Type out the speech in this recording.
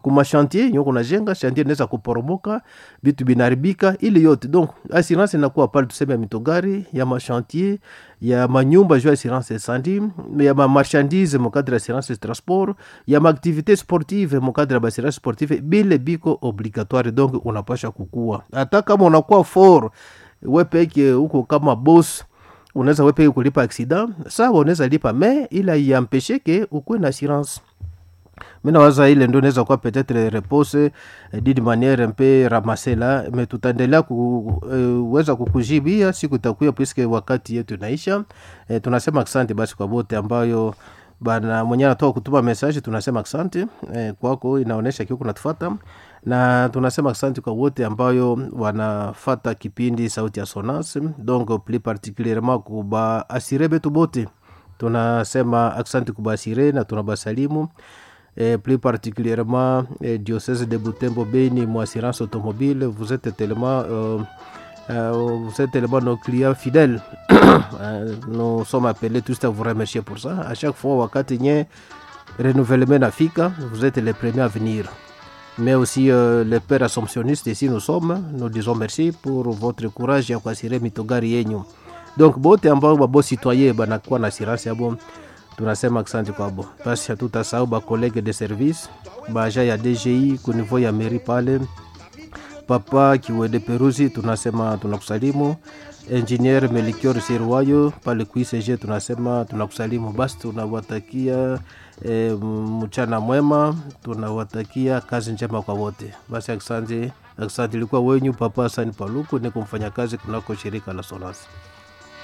kuma chantier yenye kunajenga chantier inaweza kuporomoka vitu binaribika ili yote donc assurance inakuwa pale tuseme ya mitogari ya machantier ya manyumba juu ya assurance incendie ya mamarchandise mukadre ya assurance transport ya maaktivité sportive mukadre ya baassurance sportive bile biko obligatoire donc unapasha kukua hata kama unakuwa for we peke huko kama boss unaweza we peke kulipa accident sawa unaweza lipa me ila iampesheke ukuwe na assurance mi nawaza ile ndo inaweza kuwa peut-être repose eh, d'une manière mpe ramase la me tutaendelea kuweza kukujibia siku itakuya puisque wakati yetu inaisha eh, tunasema asante basi kwa bote ambayo bana mwenye anatoka kutuma message tunasema asante eh, kwako inaonyesha kiuko natufata na tunasema asante kwa wote ambayo wanafata kipindi sauti ya sonas donc plus particulierement kuba asire betu bote tunasema asante kubasire na tunabasalimu et plus particulièrement eh, diocèse de Butembo Beni, mon assurance automobile, vous êtes tellement, euh, euh, vous êtes tellement nos clients fidèles. Euh, nous sommes appelés tous à vous remercier pour ça. À chaque fois, wakati nye renouvellement nafika, vous êtes les premiers à venir. Mais aussi euh, les pères assomptionnistes ici nous sommes, nous disons merci pour votre courage ya kuasire mitogari yenyu. Donc bote ambao babo citoyen banakuwa na assurance yabo tunasema asante kwabo basi hatutasahau bakolege de service baja ya dgi kunivou ya meri pale papa kiwede peruzi tunasema tunakusalimu engineer melikior sirwayo pale kuicg tunasema tunakusalimu basi tunawatakia e, mchana mwema tunawatakia kazi njema kwa wote basi asante asante ilikuwa wenyu papa asani paluku ni kumfanya kazi kunako shirika la solasi